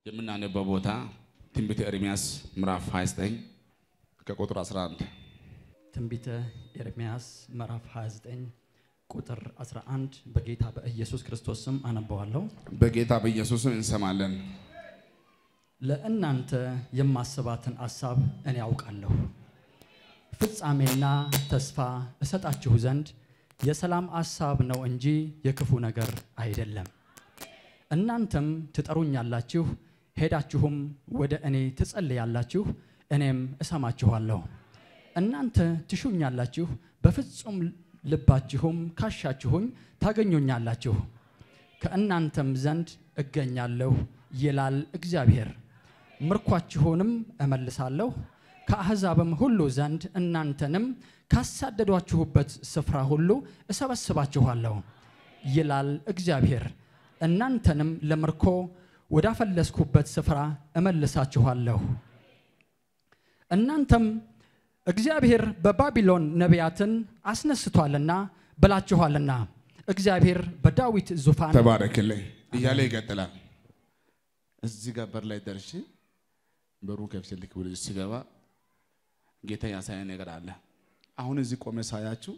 የምናነበው ቦታ ትንቢተ ኤርምያስ ምዕራፍ 29 ከቁጥር 11 ትንቢተ ኤርምያስ ምዕራፍ 29 ቁጥር 11 በጌታ በኢየሱስ ክርስቶስ ስም አነበዋለሁ። በጌታ በኢየሱስም እንሰማለን። ለእናንተ የማስባትን አሳብ እኔ አውቃለሁ፣ ፍጻሜና ተስፋ እሰጣችሁ ዘንድ የሰላም አሳብ ነው እንጂ የክፉ ነገር አይደለም። እናንተም ትጠሩኛላችሁ፣ ሄዳችሁም ወደ እኔ ትጸልያላችሁ፣ እኔም እሰማችኋለሁ። እናንተ ትሹኛላችሁ፣ በፍጹም ልባችሁም ካሻችሁኝ ታገኙኛላችሁ፣ ከእናንተም ዘንድ እገኛለሁ ይላል እግዚአብሔር። ምርኳችሁንም እመልሳለሁ፣ ከአሕዛብም ሁሉ ዘንድ እናንተንም ካሳደዷችሁበት ስፍራ ሁሉ እሰበስባችኋለሁ ይላል እግዚአብሔር። እናንተንም ለምርኮ ወዳፈለስኩበት ስፍራ እመልሳችኋለሁ። እናንተም እግዚአብሔር በባቢሎን ነቢያትን አስነስቷልና ብላችኋልና እግዚአብሔር በዳዊት ዙፋን ተባረክልኝ እያለ ይቀጥላል። እዚህ ጋር በር ላይ ደርሼ በሩ ከፍቼ ልክ ብሎ ሲገባ ጌታ ያሳየ ነገር አለ። አሁን እዚህ ቆመ ሳያችሁ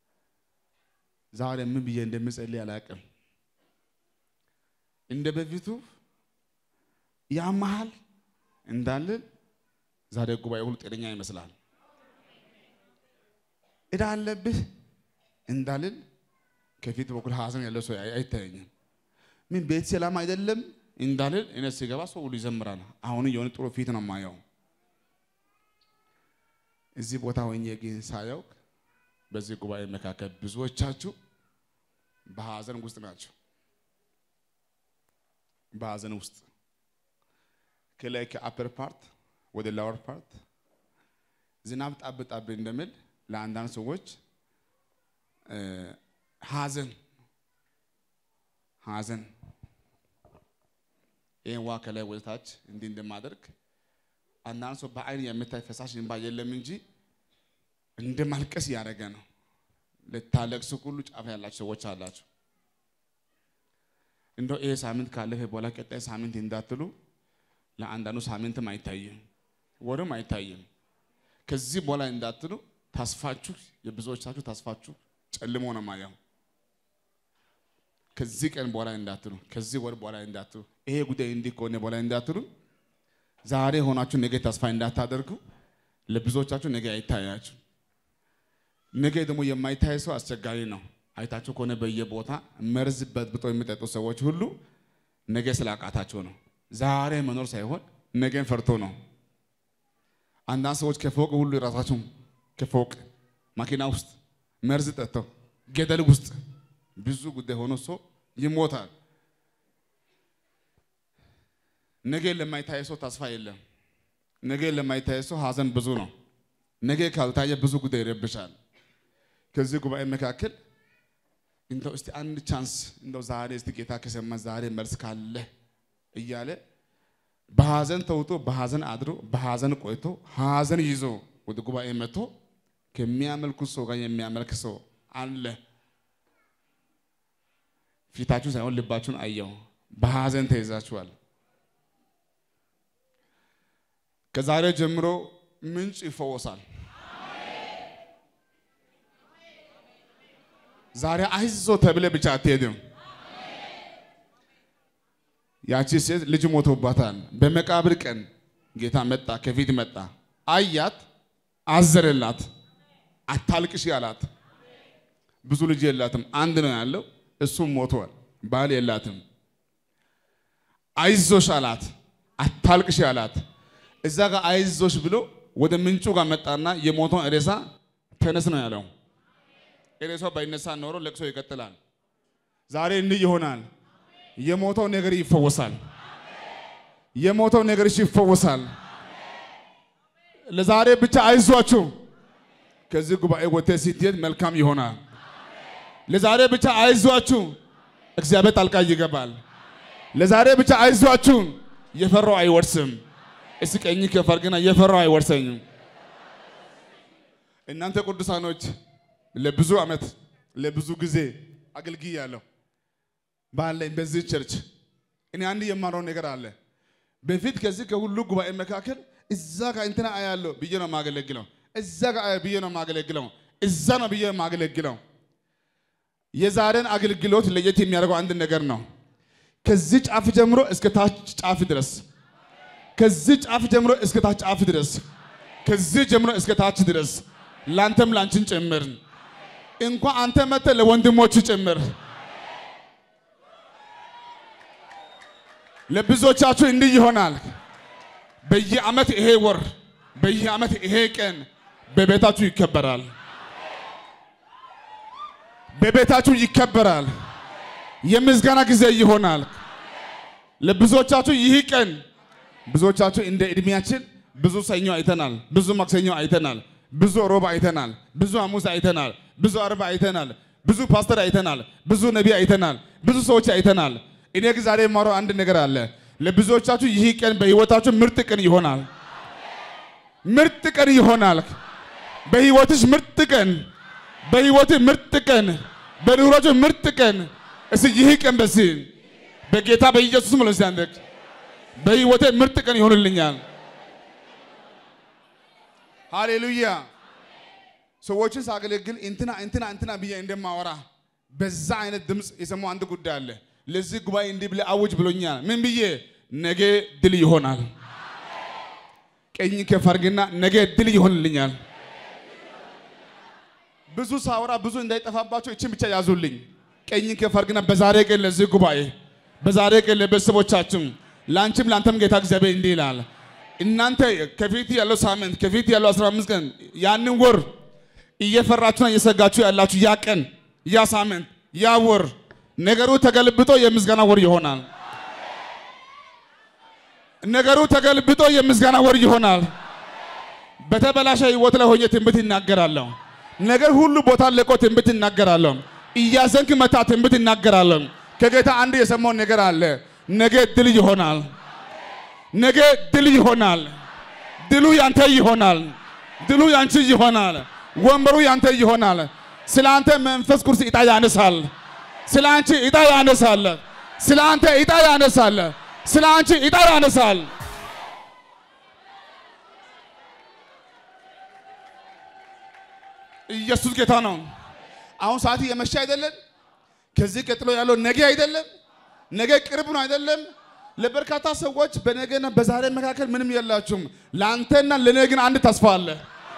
ዛሬ ምን ብዬ እንደምጸልይ አላውቅም። እንደ በፊቱ ያመሃል እንዳልን ዛሬ ጉባኤ ሁሉ ጤነኛ ይመስላል። እዳ አለብህ እንዳልን ከፊት በኩል ሀዘን ያለው ሰው አይታየኝም። ምን ቤት ሰላም አይደለም እንዳልን እኔ ሲገባ ሰው ሁሉ ይዘምራል። አሁን የሆነ ጥሩ ፊት ነው የማየው። እዚህ ቦታ ሆኜ ግን ሳየው በዚህ ጉባኤ መካከል ብዙዎቻችሁ በሀዘን ውስጥ ናቸው። በሀዘን ውስጥ ከላይ ከአፐር ፓርት ወደ ላወር ፓርት ዝናብ ጣብ ጣብ እንደሚል ለአንዳንድ ሰዎች ሀዘን ሀዘን ይህን ዋ ከላይ ወደ ታች እንዲህ እንደማደርግ አንዳንድ ሰው በአይን የምታይ ፈሳሽ እንባ የለም እንጂ እንደ ማልቀስ እያደረገ ነው። ልታለቅሱ ሁሉ ጫፍ ያላችሁ ሰዎች አላችሁ። እንደው ይሄ ሳምንት ካለፈ በኋላ ቀጣይ ሳምንት እንዳትሉ። ለአንዳንዱ ሳምንትም አይታይም፣ ወርም አይታይም። ከዚህ በኋላ እንዳትሉ ተስፋችሁ የብዙዎቻችሁ ተስፋችሁ ጨልሞ ነው ማየው። ከዚህ ቀን በኋላ እንዳትሉ፣ ከዚህ ወር በኋላ እንዳትሉ፣ ይሄ ጉዳይ እንዲህ ከሆነ በኋላ እንዳትሉ። ዛሬ ሆናችሁ ነገ ተስፋ እንዳታደርጉ። ለብዙዎቻችሁ ነገ አይታያችሁ። ነገ ደግሞ የማይታይ ሰው አስቸጋሪ ነው። አይታችሁ ከሆነ በየቦታ መርዝ በጥብጦ የሚጠጡ ሰዎች ሁሉ ነገ ስላቃታቸው ነው። ዛሬ መኖር ሳይሆን ነገን ፈርቶ ነው። አንዳንድ ሰዎች ከፎቅ ሁሉ የራሳቸው ከፎቅ መኪና ውስጥ መርዝ ጠጥተው ገደል ውስጥ ብዙ ጉዳይ ሆኖ ሰው ይሞታል። ነገ ለማይታየ ሰው ተስፋ የለም። ነገ ለማይታየ ሰው ሀዘን ብዙ ነው። ነገ ካልታየ ብዙ ጉዳይ ይረብሻል። ከዚህ ጉባኤ መካከል እንደው እስቲ አንድ ቻንስ እንደው ዛሬ እስቲ ጌታ ከሰማ ዛሬ መልስ ካለ እያለ በሀዘን ተውጦ በሀዘን አድሮ በሀዘን ቆይቶ ሀዘን ይዞ ወደ ጉባኤ መጥቶ ከሚያመልኩት ሰው ጋር የሚያመልክ ሰው አለ። ፊታችሁን ሳይሆን ልባችሁን አየው። በሀዘን ተይዛችኋል። ከዛሬ ጀምሮ ምንጭ ይፈወሳል። ዛሬ አይዞ ተብለ ብቻ አትሄድም። ያቺ ሴት ልጅ ሞቶባታል። በመቃብር ቀን ጌታ መጣ፣ ከፊት መጣ፣ አያት፣ አዘረላት፣ አታልቅሽ አላት። ብዙ ልጅ የላትም፣ አንድ ነው ያለው፣ እሱም ሞቷል። ባል የላትም። አይዞሽ አላት፣ አታልቅሽ አላት። እዛ ጋር አይዞሽ ብሎ ወደ ምንጩ ጋር መጣና የሞተውን ሬሳ ተነስ ነው ያለው። ሬሳው ባይነሳ ኖሮ ለቅሶ ይቀጥላል። ዛሬ እንዲህ ይሆናል። የሞተው ነገር ይፈወሳል። የሞተው ነገር ይፈወሳል። ለዛሬ ብቻ አይዟችሁ። ከዚህ ጉባኤ ወጥተህ ስትሄድ መልካም ይሆናል። ለዛሬ ብቻ አይዟችሁ፣ እግዚአብሔር ጣልቃ ይገባል። ለዛሬ ብቻ አይዟችሁ፣ የፈራው አይወርስም። እስቲ ቀኝ ከፈርግና የፈራው አይወርሰኝም። እናንተ ቅዱሳኖች ለብዙ ዓመት ለብዙ ጊዜ አገልግያለሁ ባለኝ በዚህ ቸርች እኔ አንድ የማረው ነገር አለ። በፊት ከዚህ ከሁሉ ጉባኤ መካከል እዛ ጋር እንትና አያለሁ ብዬ ነው የማገለግለው። እዛ ጋር አያ ብዬ ነው የማገለግለው። እዛ ነው ብዬ የማገለግለው። የዛሬን አገልግሎት ለየት የሚያደርገው አንድ ነገር ነው። ከዚህ ጫፍ ጀምሮ እስከ ታች ጫፍ ድረስ ከዚህ ጫፍ ጀምሮ እስከ ታች ጫፍ ድረስ ከዚህ ጀምሮ እስከ ታች ድረስ ላንተም ላንቺን ጭምር እንኳን አንተ መጥተህ ለወንድሞች ጭምር ለብዙዎቻችሁ እንዲህ ይሆናል። በየዓመት ይሄ ወር በየዓመት ይሄ ቀን በቤታችሁ ይከበራል። በቤታችሁ ይከበራል። የምስጋና ጊዜ ይሆናል። ለብዙዎቻችሁ ይህ ቀን ብዙዎቻችሁ እንደ እድሜያችን ብዙ ሰኞ አይተናል፣ ብዙ ማክሰኞ አይተናል፣ ብዙ ሮብ አይተናል፣ ብዙ ሐሙስ አይተናል፣ ብዙ አርብ አይተናል፣ ብዙ ፓስተር አይተናል፣ ብዙ ነቢይ አይተናል፣ ብዙ ሰዎች አይተናል። እኔ ግን ዛሬ የማወራው አንድ ነገር አለ። ለብዙዎቻችሁ ይህ ቀን በህይወታችሁ ምርጥ ቀን ይሆናል። ምርጥ ቀን ይሆናል። በህይወትሽ ምርጥ ቀን፣ በህይወትህ ምርጥ ቀን፣ በኑሮችሁ ምርጥ ቀን። እስኪ ይህ ቀን በሲ በጌታ በኢየሱስ ስም ለዚህ አንደክ በህይወቴ ምርጥ ቀን ይሆንልኛል። ሃሌሉያ። ሰዎችን ሳገለግል እንትና እንትና እንትና ብዬ እንደማወራ በዛ አይነት ድምፅ የሰማው አንድ ጉዳይ አለ። ለዚህ ጉባኤ እንዲህ ብለህ አውጅ ብሎኛል። ምን ብዬ? ነገ ድል ይሆናል። ቀኝ ከፍ አድርግና ነገ ድል ይሆንልኛል። ብዙ ሳወራ ብዙ እንዳይጠፋባቸው እችን ብቻ ያዙልኝ። ቀኝ ከፍ አድርግና በዛሬ ቀን ለዚህ ጉባኤ በዛሬ ቀን ለቤተሰቦቻችሁ ለአንቺም ለአንተም ጌታ እግዚአብሔር እንዲህ ይላል። እናንተ ከፊት ያለው ሳምንት ከፊት ያለው 15 ቀን ያንን ወር እየፈራችሁና እየሰጋችሁ ያላችሁ ያ ቀን ያ ሳምንት ያ ወር ነገሩ ተገልብጦ የምስጋና ወር ይሆናል። ነገሩ ተገልብጦ የምስጋና ወር ይሆናል። በተበላሸ ህይወት ላይ ሆኜ ትንቢት ይናገራለሁ። ነገር ሁሉ ቦታ ለቆ ትንቢት ይናገራለሁ። እያዘንክ መታ ትንቢት ይናገራለሁ። ከጌታ አንድ የሰማው ነገር አለ። ነገ ድል ይሆናል። ነገ ድል ይሆናል። ድሉ ያንተ ይሆናል። ድሉ ያንቺ ይሆናል። ወንበሩ ያንተ ይሆናል። ስለ አንተ መንፈስ ቅዱስ ዕጣ ያነሳል። ስለ አንቺ ዕጣ ያነሳል። ስለ አንተ ዕጣ ያነሳል። ስለ አንቺ ዕጣ ያነሳል። ኢየሱስ ጌታ ነው። አሁን ሰዓት የመሸ አይደለም። ከዚህ ቀጥሎ ያለው ነገ አይደለም። ነገ ቅርብ ነው አይደለም። ለበርካታ ሰዎች በነገና በዛሬ መካከል ምንም የላችሁም። ለአንተና ለነገ ግን አንድ ተስፋ አለ።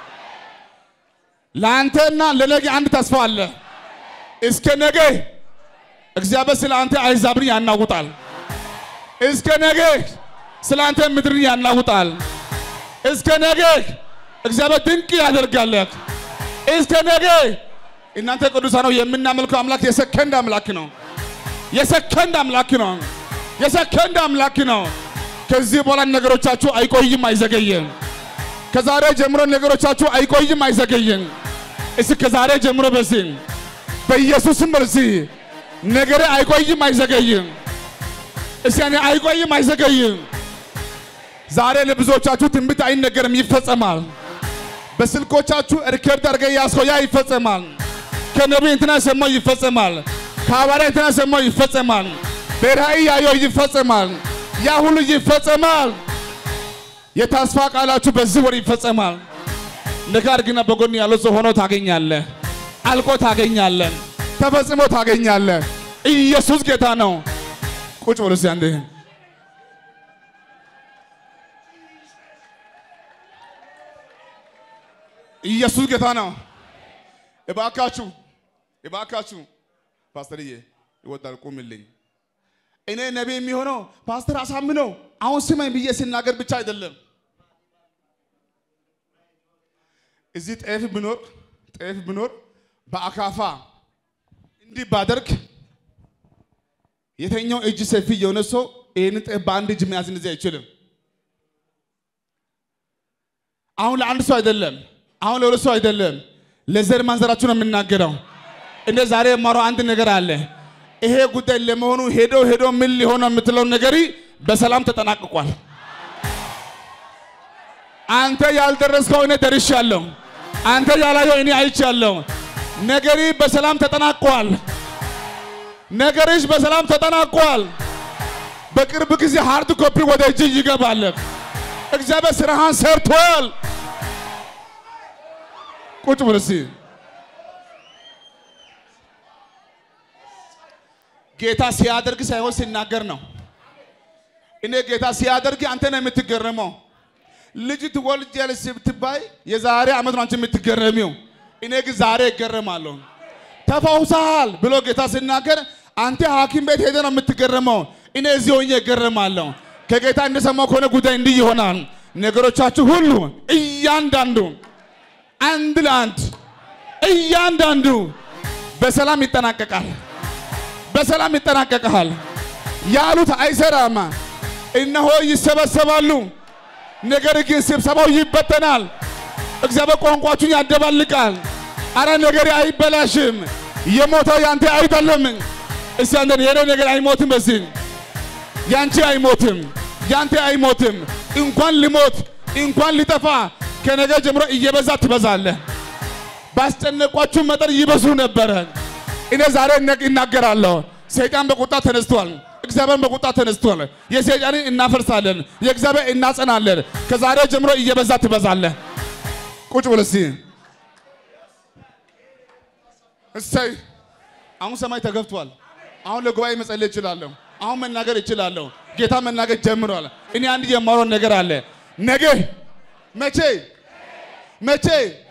ለአንተና ለነገ አንድ ተስፋ አለ። እስከ ነገ እግዚአብሔር ስለ አንተ አሕዛብን ያናውጣል። እስከ ነገ ስለ አንተ ምድርን ያናውጣል። እስከ ነገ እግዚአብሔር ድንቅ ያደርጋል። እስከ ነገ እናንተ ቅዱሳን ነው የምናመልከው አምላክ የሰከንድ አምላክ ነው። የሰከንድ አምላክ ነው። የሰከንድ አምላክ ነው። ከዚህ በኋላ ነገሮቻችሁ አይቆይም፣ አይዘገይም። ከዛሬ ጀምሮ ነገሮቻችሁ አይቆይም፣ አይዘገይም። እስኪ ከዛሬ ጀምሮ በዚህ በኢየሱስም በዚህ ነገሬ አይቆይም፣ አይዘገይም። እስኪ እኔ አይቆይም፣ አይዘገይም። ዛሬ ለብዙዎቻችሁ ትንቢት አይነገርም፣ ይፈጸማል። በስልኮቻችሁ ሪከርድ አድርገህ ያዝከው ያ ይፈጸማል። ከነቢይ እንትና ሰማው ይፈጸማል። ከሐዋርያ እንትና ሰማው ይፈጸማል። በራእይ ያየው ይፈጸማል። ያ ሁሉ ይፈጸማል። የተስፋ ቃላችሁ በዚህ ወር ይፈጸማል። ነገር ግን በጎን ያለው ሰው ሆኖ ታገኛለህ፣ አልቆ ታገኛለህ፣ ተፈጽሞ ታገኛለህ። ኢየሱስ ጌታ ነው። ቁጭ ብሎ እስኪ አንዴ ኢየሱስ ጌታ ነው። እባካችሁ እባካችሁ ፓስተርዬ ይወዳል ቁምልኝ። እኔ ነቢይ የሚሆነው ፓስተር አሳምነው አሁን ስማኝ ብዬ ሲናገር ብቻ አይደለም። እዚህ ጤፍ ብኖር ጤፍ ብኖር በአካፋ እንዲህ ባደርግ የተኛው እጅ ሰፊ የሆነ ሰው ይህንን ጤፍ በአንድ እጅ መያዝ እንደዚህ አይችልም። አሁን ለአንድ ሰው አይደለም፣ አሁን ለሁለት ሰው አይደለም፣ ለዘር ማንዘራችሁ ነው የምናገረው። እንደ ዛሬ የማረው አንድ ነገር አለ። ይሄ ጉዳይ ለመሆኑ ሄዶ ሄዶ ምን ሊሆን ነው የምትለው ነገር በሰላም ተጠናቅቋል። አንተ ያልደረስከው እኔ ደርሻለሁ። አንተ ያላየው እኔ አይቻለሁ። ነገሪ በሰላም ተጠናቋል። ነገርሽ በሰላም ተጠናቋል። በቅርብ ጊዜ ሃርድ ኮፒ ወደ እጅ ይገባል። እግዚአብሔር ስራህን ሰርቷል። ቁጭ ብለህ እስኪ ጌታ ሲያደርግ ሳይሆን ሲናገር ነው። እኔ ጌታ ሲያደርግ አንተ ነው የምትገረመው። ልጅ ትወልጃለሽ ስትባይ የዛሬ ዓመት ነው አንቺ የምትገረሚው። እኔ ግን ዛሬ እገረማለሁ። ተፈውሰሃል ብሎ ጌታ ሲናገር አንተ ሐኪም ቤት ሄደ ነው የምትገረመው። እኔ እዚህ ሆኜ እገረማለሁ። ከጌታ እንደሰማው ከሆነ ጉዳይ እንዲህ ይሆናል። ነገሮቻችሁ ሁሉ እያንዳንዱ አንድ ለአንድ እያንዳንዱ በሰላም ይጠናቀቃል። በሰላም ይጠናቀቃል። ያሉት አይሰራም። እነሆ ይሰበሰባሉ፣ ነገር ግን ስብሰባው ይበተናል። እግዚአብሔር ቋንቋችሁን ያደባልቃል። አረ ነገር አይበላሽም። የሞተው ያንተ አይደለም። እስቲ አንተ የኔ ነገር አይሞትም። በዚህ ያንቺ አይሞትም፣ ያንተ አይሞትም። እንኳን ሊሞት እንኳን ሊጠፋ ከነገ ጀምሮ እየበዛ ትበዛለህ። ባስጨነቋችሁ መጠን ይበዙ ነበረ። እኔ ዛሬ ነቅ እናገራለሁ። ሰይጣን በቁጣ ተነስቷል። እግዚአብሔር በቁጣ ተነስቷል። የሰይጣንን እናፈርሳለን፣ የእግዚአብሔር እናጸናለን። ከዛሬ ጀምሮ እየበዛ ትበዛለህ። ቁጭ ብለህ እስኪ እሰይ አሁን ሰማይ ተገብቷል። አሁን ለጉባኤ መጸለይ እችላለሁ። አሁን መናገር እችላለሁ። ጌታ መናገር ጀምሯል። እኔ አንድ የማወራው ነገር አለ። ነገ መቼ መቼ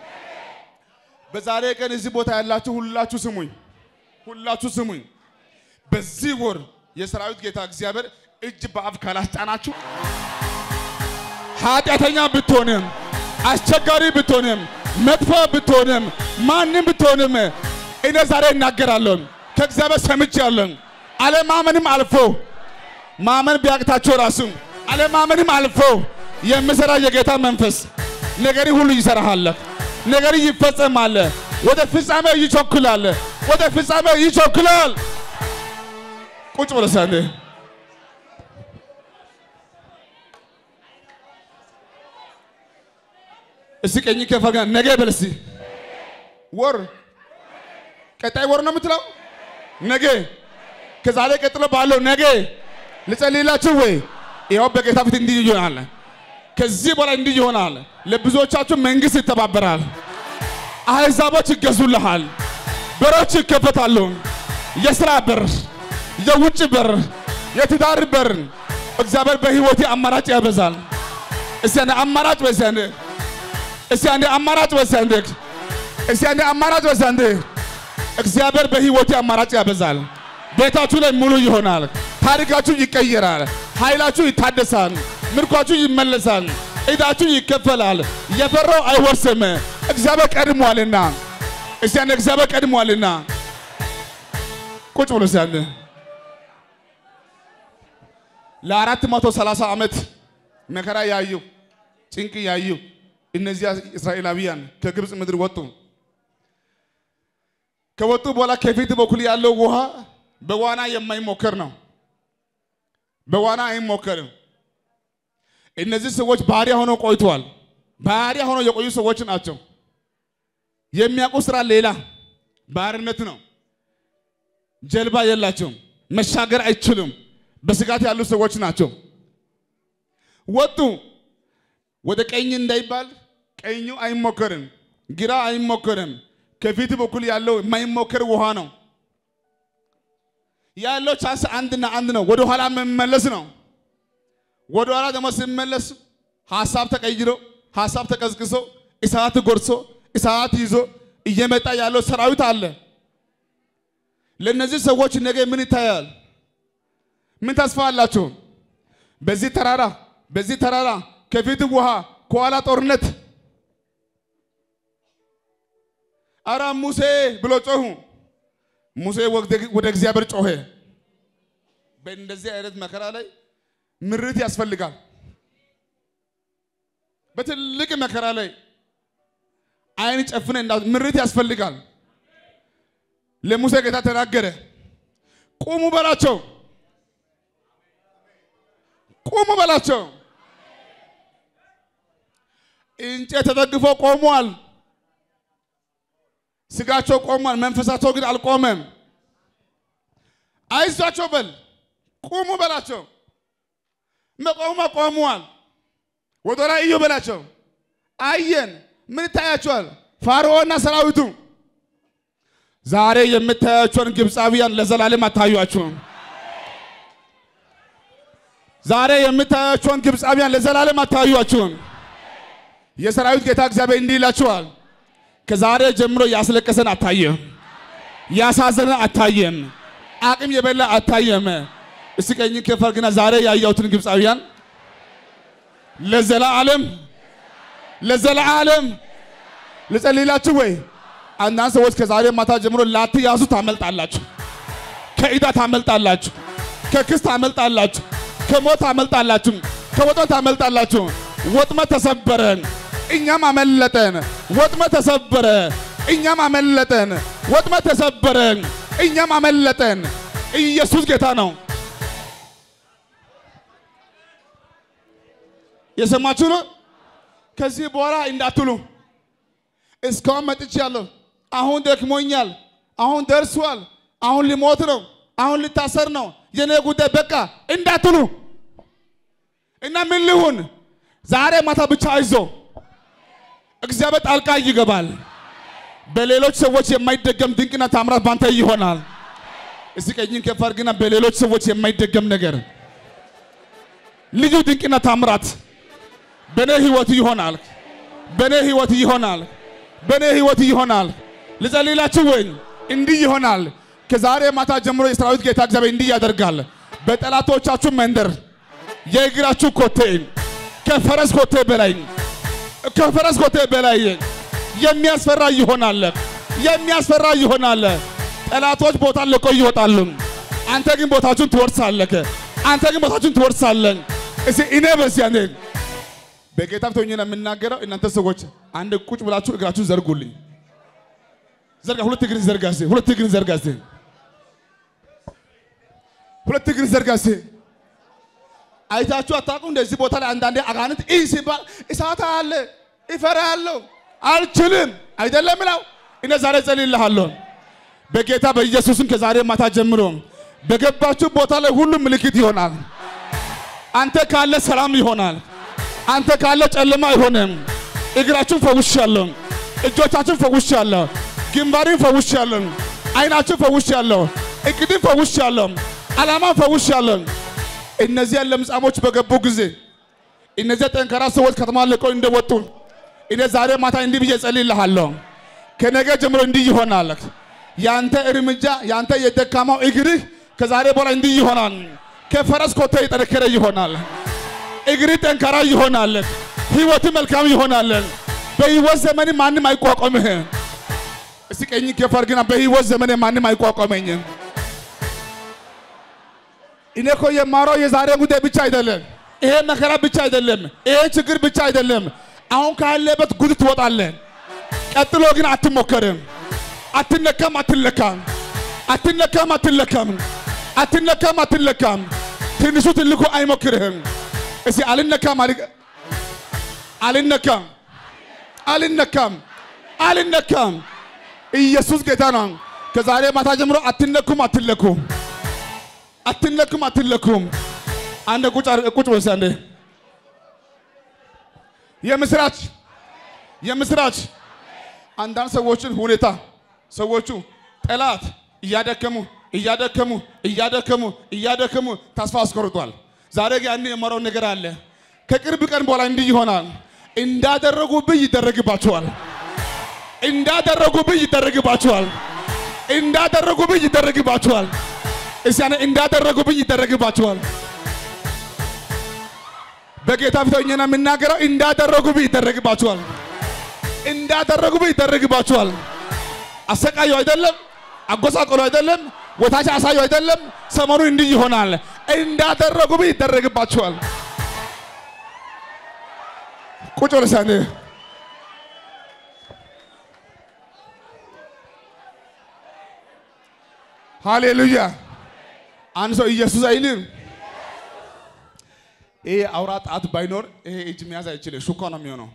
በዛሬ ቀን እዚህ ቦታ ያላችሁ ሁላችሁ ስሙኝ፣ ሁላችሁ ስሙኝ። በዚህ ወር የሰራዊት ጌታ እግዚአብሔር እጅ በአፍ ካላስጫናችሁ ኃጢአተኛ ብትሆንም አስቸጋሪ ብትሆንም መጥፎ ብትሆንም ማንም ብትሆንም እኔ ዛሬ እናገራለሁ። ከእግዚአብሔር ሰምቻለሁ። አለማመንም አልፎ ማመን ቢያቅታቸው ራሱ አለማመንም አልፎ የምሰራ የጌታ መንፈስ ነገሪ ሁሉ ይሰራሃል። ነገሪ ይፈጸማል። ወደ ፍጻሜ ይቸኩላል። ወደ ፍጻሜ ይቸኩላል። ቁጭ ብለህ ሳለ እስቲ ቀኝ ከፈጋ ነገ በል እስቲ ወር ቀጣይ ወር ነው የምትለው ነገ ከዛሬ ቀጥሎ ባለው ነገ ልጸልይላችሁ ወይ? ይኸው በጌታ ፊት እንዲህ ይሆናል። ከዚህ በላይ እንዲህ ይሆናል። ለብዙዎቻችሁ መንግስት ይተባበራል። አሕዛቦች ይገዙልሃል። በሮች ይከፈታሉ። የስራ በር፣ የውጭ በር፣ የትዳር በር እግዚአብሔር በህይወቴ አማራጭ ያበዛል። እስቲ አንዴ አማራጭ በዚህ አንዴ እስቲ አንዴ አማራጭ በዚህ አንዴ እስቲ አንዴ አማራጭ በዚህ አንዴ እግዚአብሔር በህይወቴ አማራጭ ያበዛል። ቤታችሁ ላይ ሙሉ ይሆናል። ታሪካችሁ ይቀየራል። ኃይላችሁ ይታደሳል። ምርኳችሁ ይመለሳል። ዕዳችሁ ይከፈላል። የፈራው አይወርስም። እግዚአብሔር ቀድሟልና እስቲ አንዴ እግዚአብሔር ቀድሟልና ቁጭ ብሎ እስቲ አንዴ ለአራት መቶ ሰላሳ ዓመት መከራ ያዩ ጭንቅ ያዩ እነዚያ እስራኤላውያን ከግብፅ ምድር ወጡ። ከወጡ በኋላ ከፊት በኩል ያለው ውሃ በዋና የማይሞከር ነው። በዋና አይሞከርም። እነዚህ ሰዎች ባሪያ ሆነው ቆይተዋል። ባሪያ ሆነው የቆዩ ሰዎች ናቸው። የሚያውቁ ስራ ሌላ ባርነት ነው። ጀልባ የላቸውም። መሻገር አይችሉም። በስጋት ያሉ ሰዎች ናቸው። ወጡ። ወደ ቀኝ እንዳይባል ቀኙ አይሞከርም፣ ግራ አይሞከርም። ከፊት በኩል ያለው የማይሞከር ውሃ ነው። ያለው ቻንስ አንድና አንድ ነው። ወደ ኋላ መመለስ ነው። ወደ ኋላ ደግሞ ሲመለስ ሀሳብ ተቀይሮ ሀሳብ ተቀዝቅዞ እሳት ጎርሶ እሳት ይዞ እየመጣ ያለው ሰራዊት አለ። ለእነዚህ ሰዎች ነገ ምን ይታያል? ምን ተስፋ አላቸው? በዚህ ተራራ በዚህ ተራራ ከፊት ውሃ ከኋላ ጦርነት። አረ ሙሴ ብሎ ጮሁ። ሙሴ ወደ እግዚአብሔር ጮኸ። በእንደዚህ አይነት መከራ ላይ ምርት ያስፈልጋል። በትልቅ መከራ ላይ አይን ጨፍነ እንዳ ምርት ያስፈልጋል። ለሙሴ ጌታ ተናገረ። ቁሙ በላቸው፣ ቁሙ በላቸው። እንጨት ተደግፎ ቆሟል። ስጋቸው ቆሟል፣ መንፈሳቸው ግን አልቆመም። አይዟቸው በል ቁሙ በላቸው። መቆሙ ቆመዋል። ወደ ላይ እዩ በላቸው። አየን። ምን ይታያቸዋል? ፋርዖንና ሰራዊቱ። ዛሬ የምታያቸውን ግብፃዊያን ለዘላለም አታዩአቸውም። ዛሬ የምታያቸውን ግብፃዊያን ለዘላለም አታዩአቸውም። የሰራዊት ጌታ እግዚአብሔር እንዲህ ይላችኋል፣ ከዛሬ ጀምሮ ያስለቀሰን አታየም፣ ያሳዘነን አታየም፣ አቅም የበላ አታየም። እስቲ ቀኝ ከፈር ግና ዛሬ ያያሁትን ግብፃዊያን ለዘላለም ለዘላለም ልጸልይላችሁ ወይ? አንዳንድ ሰዎች ከዛሬ ማታ ጀምሮ ላትያዙ ታመልጣላችሁ፣ ከዕዳ ታመልጣላችሁ፣ ከክስ ታመልጣላችሁ፣ ከሞት ታመልጣላችሁ፣ ከወጥመድ ታመልጣላችሁ። ወጥመድ ተሰበረ፣ እኛም አመለጠን። ወጥመድ ተሰበረ፣ እኛም አመለጠን። ወጥመድ ተሰበረ፣ እኛም አመለጠን። ኢየሱስ ጌታ ነው። የሰማችሁ ነው። ከዚህ በኋላ እንዳትሉ እስካሁን መጥቻለሁ፣ አሁን ደክሞኛል፣ አሁን ደርሷል፣ አሁን ሊሞት ነው፣ አሁን ሊታሰር ነው፣ የኔ ጉዳይ በቃ እንዳትሉ እና ምን ልሁን? ዛሬ ማታ ብቻ አይዞ፣ እግዚአብሔር ጣልቃ ይገባል። በሌሎች ሰዎች የማይደገም ድንቅና ታምራት ባንተ ይሆናል። እስቲ ቀኝን ከፍ አድርግና በሌሎች ሰዎች የማይደገም ነገር ልዩ ድንቅና ታምራት በኔ ህይወት ይሆናል። በኔ ህይወት ይሆናል። በኔ ህይወት ይሆናል። ልጸልይላችሁ ወይ? እንዲህ ይሆናል። ከዛሬ ማታ ጀምሮ የሰራዊት ጌታ እግዚአብሔር እንዲህ ያደርጋል። በጠላቶቻችሁ መንደር የእግራችሁ ኮቴ ከፈረስ ኮቴ በላይ ከፈረስ ኮቴ በላይ የሚያስፈራ ይሆናል። የሚያስፈራ ይሆናል። ጠላቶች ቦታ ለቀው ይወጣሉ። አንተ ግን ቦታችሁን ትወርሳለህ። አንተ ግን ቦታችሁን ትወርሳለህ። እስቲ እኔ በዚህ አንዴ በጌታ ፊት ሆኜ ነው የምናገረው። እናንተ ሰዎች አንድ ቁጭ ብላችሁ እግራችሁን ዘርጉልኝ። ዘርጋ። ሁለት እግርን ዘርጋ እስቲ። ሁለት እግርን ዘርጋ እስቲ። ሁለት እግርን ዘርጋ እስቲ። አይታችሁ አታውቁም? እንደዚህ ቦታ ላይ አንዳንዴ አጋንንት ይህ ሲባል እሳት አለ እፈራለሁ፣ አልችልም አይደለም ላው እኔ ዛሬ ጸልይልሃለሁ በጌታ በኢየሱስም ከዛሬ ማታ ጀምሮ በገባችሁ ቦታ ላይ ሁሉም ምልክት ይሆናል። አንተ ካለ ሰላም ይሆናል። አንተ ካለ ጨለማ አይሆንም። እግራችሁን ፈውሻለሁ፣ እጆቻችሁን ፈውሻለሁ፣ ግንባሬን ፈውሻለሁ፣ አይናችሁን ፈውሻለሁ፣ እቅድን ፈውሻለሁ፣ ዓላማን ፈውሻለሁ። እነዚያ ለምጻሞች በገቡ ጊዜ እነዚያ ጠንካራ ሰዎች ከተማ ለቀው እንደወጡ እኔ ዛሬ ማታ እንዲህ ብዬ ጸልይልሃለሁ። ከነገ ጀምሮ እንዲህ ይሆናል። ያንተ እርምጃ ያንተ የደካማው እግርህ ከዛሬ በኋላ እንዲህ ይሆናል። ከፈረስ ኮቴ የጠነከረ ይሆናል። እግር ጠንካራ ይሆናል። ህይወት መልካም ይሆናል። በህይወት ዘመን ማንም አይቋቋምህ። እስቲ ቀኝ ከፈር ግና በህይወት ዘመን ማንም አይቋቋመኝም። እኔ እኮ የማወራው የዛሬ ጉዳይ ብቻ አይደለም። ይሄ መከራ ብቻ አይደለም። ይሄ ችግር ብቻ አይደለም። አሁን ካለበት ጉድ ትወጣለህ። ቀጥሎ ግን አትሞከርም። አትነካም፣ አትለካም፣ አትነካም፣ አትለካም፣ አትነካም፣ አትለካም። ትንሹ ትልቁ አይሞክርህም። እስቲ አልነካም፣ አልነካም፣ አልነካም፣ አልነካም። ኢየሱስ ጌታ ነው። ከዛሬ ማታ ጀምሮ አትነኩም፣ አትለኩም፣ አትነኩም፣ አትለኩም። አንድ ቁጭ ቁጭ በል አንዴ። የምስራች የምስራች አንዳንድ ሰዎችን ሁኔታ ሰዎቹ ጠላት እያደከሙ እያደከሙ እያደከሙ እያደከሙ ተስፋ አስቆርጧል። ዛሬ ያን የመራው ነገር አለ። ከቅርብ ቀን በኋላ እንዲህ ይሆናል። እንዳደረጉብህ ይደረግባቸዋል። እንዳደረጉብህ ይደረግባቸዋል። እንዳደረጉብህ ይደረግባቸዋል። እስቲ ያኔ እንዳደረጉብህ ይደረግባቸዋል። በጌታ ፊት ሆኜ ነው የምናገረው። እንዳደረጉብህ ይደረግባቸዋል። እንዳደረጉብህ ይደረግባቸዋል። አሰቃዩ አይደለም፣ አጎሳቆሉ አይደለም፣ ወታች አሳዩ አይደለም። ሰሞኑ እንዲህ ይሆናል። እንዳደረጉብህ ይደረግባቸዋል። ቁጭ ብለህ ሳኔ ሃሌሉያ። አንድ ሰው ኢየሱስ አይልም። ይሄ አውራ ጣት ባይኖር ይሄ እጅ መያዝ አይችልም። ሹካ ነው የሚሆነው።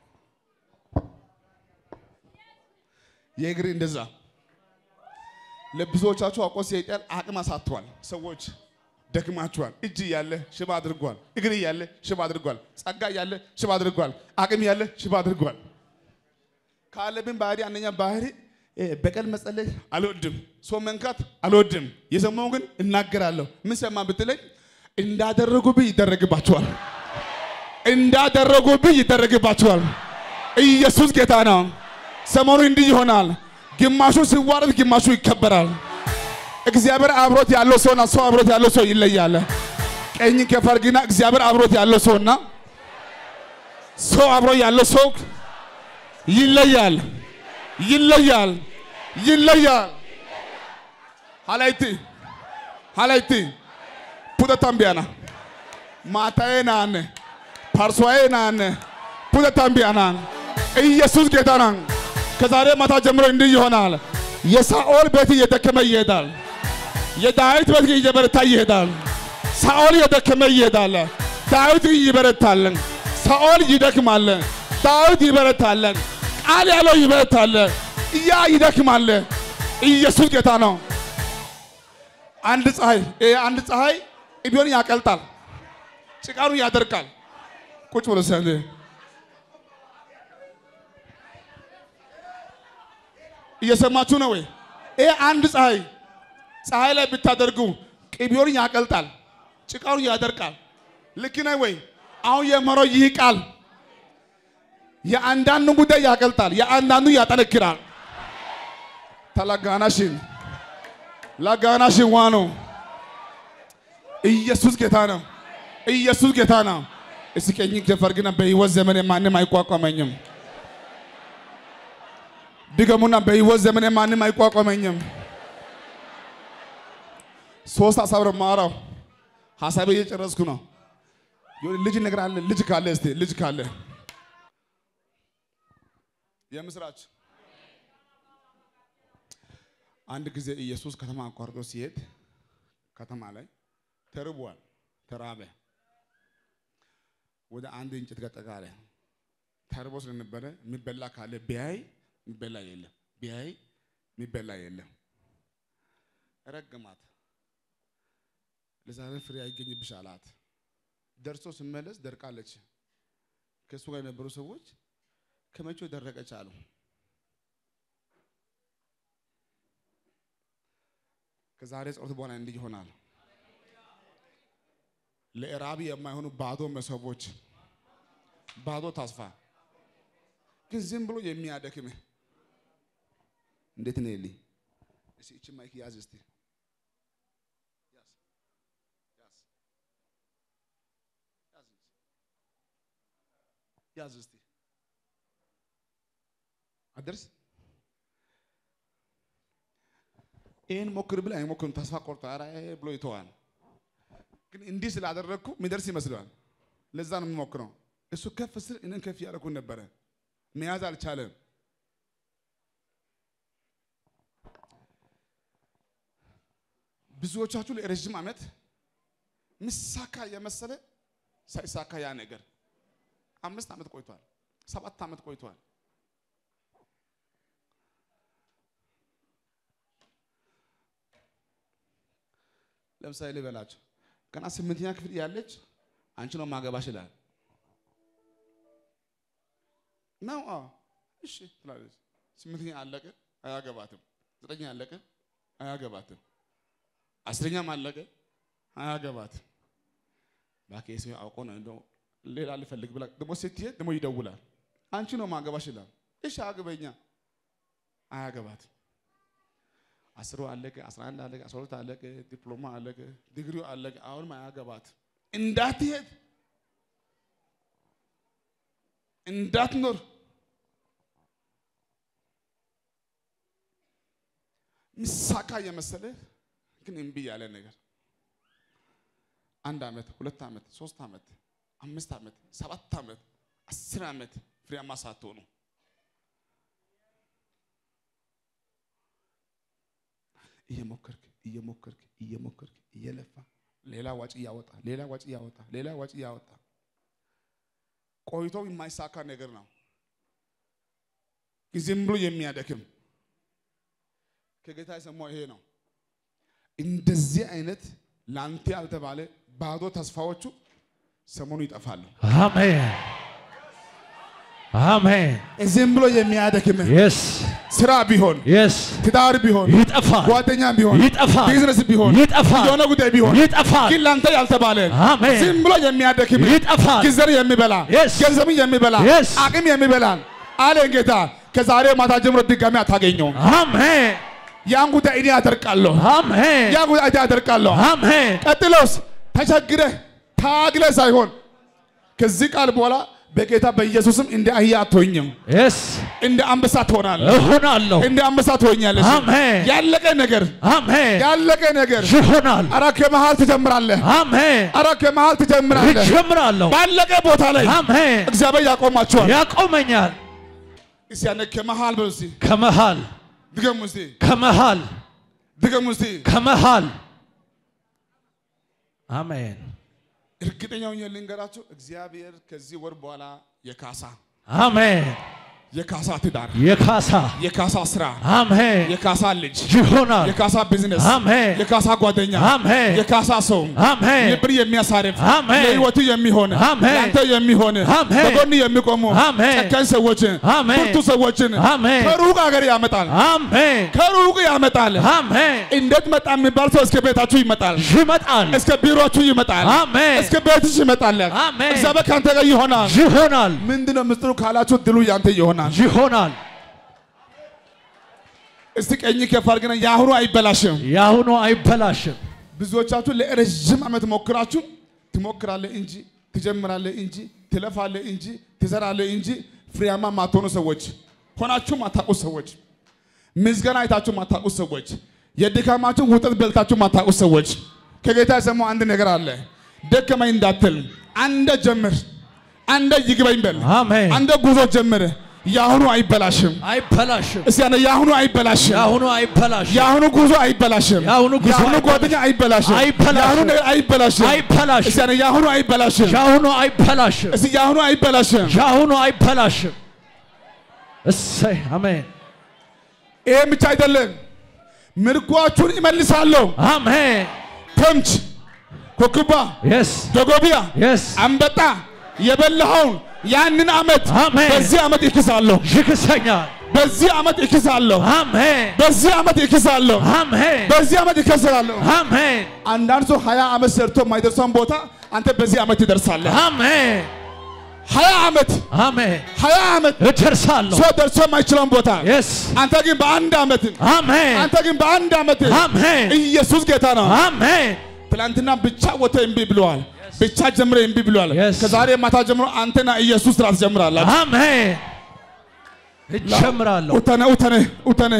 የእግር እንደዛ ለብዙዎቻችሁ አውቆ ሰይጣን አቅም አሳጥቷል። ሰዎች ደክማችኋል። እጅ እያለ ሽባ አድርጓል። እግር እያለ ሽባ አድርጓል። ጸጋ እያለ ሽባ አድርጓል። አቅም እያለ ሽባ አድርጓል። ካለብን ባህሪ አንደኛ ባህሪ እ፣ በቀል መጸለይ አልወድም፣ ሰው መንካት አልወድም። የሰማው ግን እናገራለሁ። ምን ሰማ ብትለኝ እንዳደረጉብህ ይደረግባቸዋል፣ እንዳደረጉብህ ይደረግባቸዋል። ኢየሱስ ጌታ ነው። ሰሞኑ እንዲህ ይሆናል። ግማሹ ሲዋረድ፣ ግማሹ ይከበራል። እግዚአብሔር አብሮት ያለው ሰውና ሰው አብሮት ያለው ሰው ይለያል። ቀኝ ከፈርግና እግዚአብሔር አብሮት ያለው ሰውና ሰው አብሮ ያለው ሰው ይለያል፣ ይለያል፣ ይለያል። ሀላይቲ ሀላይቲ ፑተታምቢያና ማታዬ ናነ ፓርሷዬ ናነ ፑተታምቢያና ኢየሱስ ጌታ ነው። ከዛሬ ማታ ጀምሮ እንዲህ ይሆናል። የሳኦል ቤት እየደከመ ይሄዳል። የዳዊት ቤት እየበረታ ይሄዳል። ሳኦል እየደከመ ይሄዳል። ዳዊት ይበረታል። ሳኦል ይደክማል። ዳዊት ይበረታል። ቃል ያለው ይበረታል። ያ ይደክማል። ኢየሱስ ጌታ ነው። አንድ ፀሐይ ይሄ አንድ ፀሐይ ቢሆን ያቀልጣል፣ ጭቃኑ ያደርቃል። ቁጭ ብሎ ሰንድ እየሰማችሁ ነው ወይ? ይሄ አንድ ፀሐይ ፀሐይ ላይ ብታደርጉ ቅቤውን ያቀልጣል፣ ጭቃውን ያደርቃል። ልክ ነህ ወይ? አሁን የመረው ይህ ቃል የአንዳንዱ ጉዳይ ያቀልጣል፣ የአንዳንዱ ያጠነክራል። ተላጋናሽን ላጋናሽን ዋኖ ኢየሱስ ጌታ ነው። ኢየሱስ ጌታ ነው። እስኪ ቀኝ ከፈርግና በሕይወት ዘመን ማንም አይቋቋመኝም። ድገሙና በሕይወት ዘመን ማንም አይቋቋመኝም። ሶስት ሀሳብ ነው የማወራው። ሀሳቤ እየጨረስኩ ነው። የሆነ ልጅ ነገር አለ። ልጅ ካለ እስቲ ልጅ ካለ የምስራች አንድ ጊዜ ኢየሱስ ከተማ አቋርጦ ሲሄድ ከተማ ላይ ተርቧል፣ ተራበ። ወደ አንድ እንጨት ጋር ጠጋ አለ። ተርቦ ስለነበረ የሚበላ ካለ ቢያይ የሚበላ የለም፣ ቢያይ የሚበላ የለም። ረገማት። ለዛሬ ፍሬ አይገኝብሽ አላት። ደርሶ ስመለስ ደርቃለች። ከእሱ ጋር የነበሩ ሰዎች ከመቼው ደረቀች አሉ። ከዛሬ ጸሎት በኋላ እንዲህ ይሆናል። ለእራቢ የማይሆኑ ባዶ መሶቦች፣ ባዶ ተስፋ ግን ዝም ብሎ የሚያደክምህ እንዴት ነው የልኝ? እስኪ እቺ ማይክ ያዝ እስቲ ያዝ ያዝ ያዝ ያዝ እስቲ አደርስ ይህን ሞክር ብል አይሞክርም። ተስፋ ቆርጦ ኧረ ብሎ ይተዋል። ግን እንዲህ ስላደረግኩ የሚደርስ ይመስለዋል። ለዛ ነው የምሞክረው። እሱ ከፍ ስል እኔን ከፍ እያደረኩን ነበረ። መያዝ አልቻለም። ብዙዎቻችሁ ለረዥም ዓመት ምሳካ የመሰለ ሳይሳካ ያ ነገር አምስት ዓመት ቆይቷል፣ ሰባት ዓመት ቆይቷል። ለምሳሌ ልበላችሁ ገና ስምንተኛ ክፍል ያለች አንቺ ነው ማገባሽ ይላል ነው። አዎ እሺ ትላለች። ስምንተኛ አለቀ፣ አያገባትም። ዘጠኛ አለቀ፣ አያገባትም። አስረኛም አለቀ፣ አያገባትም። እባክህ ሰው አውቆ ነው እንደው ሌላ ልፈልግ ብላ ደግሞ ስትሄድ ደግሞ ይደውላል። አንቺ ነው ማገባሽ ይላል። እሺ አግበኛ፣ አያገባትም። አስሩ አለቀ፣ አስራ አንድ አለቀ፣ አስራ ሁለት አለቀ፣ ዲፕሎማ አለቀ፣ ዲግሪው አለቀ። አሁንም አያገባት እንዳትሄድ እንዳትኖር ምሳካ የመሰለ ግን እምቢ ያለ ነገር አንድ ዓመት፣ ሁለት ዓመት፣ ሶስት ዓመት፣ አምስት ዓመት፣ ሰባት ዓመት፣ አስር ዓመት ፍሬያማ ሳትሆኑ እየሞከርክ እየሞከርክ እየሞከርክ እየለፋ ሌላ ዋጭ እያወጣ ሌላ ዋጭ እያወጣ ሌላ ዋጭ እያወጣ ቆይቶ የማይሳካ ነገር ነው። ዝም ብሎ የሚያደክም ከጌታ የሰማው ይሄ ነው። እንደዚህ አይነት ለአንተ ያልተባለ ባዶ ተስፋዎቹ ሰሞኑ ይጠፋሉ። አሜን አሜን ዝም ብሎ የሚያደክም የስ ስራ ቢሆን የስ ትዳር ቢሆን ይጠፋል ጓደኛ ቢሆን ይጠፋል ቢዝነስ ቢሆን ይጠፋል የሆነ ጉዳይ ቢሆን ይጠፋል ግን ለአንተ ያልተባለ አሜን ዝም ብሎ የሚያደክም ይጠፋል ጊዜን የሚበላ Yes. ገንዘብን የሚበላ Yes. አቅም የሚበላ አለን ጌታ። ከዛሬ ማታ ጀምሮ ድጋሚ አታገኘውም። አሜን ያን ጉዳይ እኔ አደርቃለሁ። አሜን ያን ጉዳይ እኔ አደርቃለሁ። አሜን ቀጥሎስ ተቸግረህ ታግለህ ሳይሆን ከዚህ ቃል በኋላ በጌታ በኢየሱስም እንደ አህያ አትሆኝም፣ የስ እንደ አንበሳ ትሆናለህ። እሆናለሁ እንደ አንበሳ ትሆኛለሽ። አሜን ያለቀ ነገር አሜን ያለቀ ነገር ይሆናል አረ ከመሃል ትጀምራለህ። አሜን አረ ከመሃል ትጀምራለህ። እጀምራለሁ ባለቀ ቦታ ላይ አሜን እግዚአብሔር ያቆማቸዋል። ያቆመኛል እስቲ ያነ ከመሃል በሉ እስቲ ከመሃል ድገሙ እስቲ ከመሃል ድገሙ እስቲ። ከመሃል አሜን እርግጠኛ ሆኜ ልንገራችሁ እግዚአብሔር ከዚህ ወር በኋላ የካሳ አሜን የካሳ ትዳር፣ የካሳ የካሳ ስራ፣ አሜን የካሳ ልጅ፣ ይሆናል የካሳ ቢዝነስ፣ አሜን የካሳ ጓደኛ፣ አሜን የካሳ ሰው አሜን ልብን የሚያሳርፍ አሜን ለህይወቱ የሚሆን አሜን ለአንተ የሚሆን አሜን በጎን የሚቆሙ አሜን ጨካኝ ሰዎችን አሜን ብርቱ ሰዎችን አሜን ከሩቅ ሀገር ያመጣል። አሜን ከሩቅ ያመጣል። አሜን እንዴት መጣ የሚባል ሰው እስከ ቤታችሁ ይመጣል። ይመጣል እስከ ቢሮችሁ ይመጣል። አሜን እስከ ቤትሽ ይመጣል። አሜን እግዚአብሔር ከአንተ ጋር ይሆናል። ይሆናል ምንድነው ምስጢሩ ካላችሁ ድሉ ያንተ ይሆናል። ይሆናል እስቲ ቀኝ ከፍ አድርገና የአሁኑ አይበላሽም። የአሁኑ አይበላሽም ብዙዎቻችሁ ለረዥም ዓመት ሞክራችሁ ትሞክራለህ እንጂ ትጀምራለህ እንጂ ትለፋለህ እንጂ ትዘራለህ እንጂ ፍሬያማ ማትሆኑ ሰዎች ሆናችሁ ማታውቁ ሰዎች ምዝገና አይታችሁ ማታውቁ ሰዎች የድካማችሁ ውጤት በልታችሁ ማታውቁ ሰዎች ከጌታ የሰማው አንድ ነገር አለ። ደከመኝ እንዳትል፣ አንደ ጀምር፣ አንደ ይግበኝ በል፣ አሜን አንደ ጉዞ ጀምር። የአሁኑ አይበላሽም። አይበላሽም እስቲ ያለ የአሁኑ አይበላሽም። የአሁኑ አይበላሽም የአሁኑ ጉዞ አይበላሽም። የአሁኑ ጉዞ የአሁኑ አይበላሽም። ጓደኛ አይበላሽም። አይበላሽም። የአሁኑ ነገር አይበላሽም። አይበላሽም እስቲ ያለ የአሁኑ አይበላሽም። የአሁኑ አይበላሽም እስቲ የአሁኑ አይበላሽም። የአሁኑ አይበላሽም እሰይ አሜን ይሄም ብቻ አይደለም፣ ምርኳችሁን ይመልሳለሁ። አሜን ተምች፣ ኮክባ፣ የስ ደጎቢያ፣ የስ አንበጣ የበላኸውን ያንን ዓመት አሜን በዚህ ዓመት ይክሳለሁ። ይክሰኛል በዚህ ዓመት ይክሳለሁ። አሜን በዚህ ዓመት ይክሳለሁ። አሜን በዚህ ዓመት ይከስራለሁ። አሜን አንዳንድ ሰው ሀያ ዓመት ሰርቶ የማይደርሰውን ቦታ አንተ በዚህ ዓመት ትደርሳለህ። አሜን ሀያ ዓመት አሜን ሀያ ዓመት እደርሳለሁ ሰው ደርሶ የማይችለውን ቦታ የስ አንተ ግን በአንድ ዓመት አሜን አንተ ግን በአንድ ዓመት አሜን ኢየሱስ ጌታ ነው። አሜን ትላንትና ብቻ ወጥተህ እምቢ ብለዋል። ብቻ ጀምረ እምቢ ብለዋል። Yes. ከዛሬ ማታ ጀምሮ አንተና ኢየሱስ ስራ ትጀምራላችሁ። አሜን እጀምራለሁ ኡተነ ኡተነ ኡተነ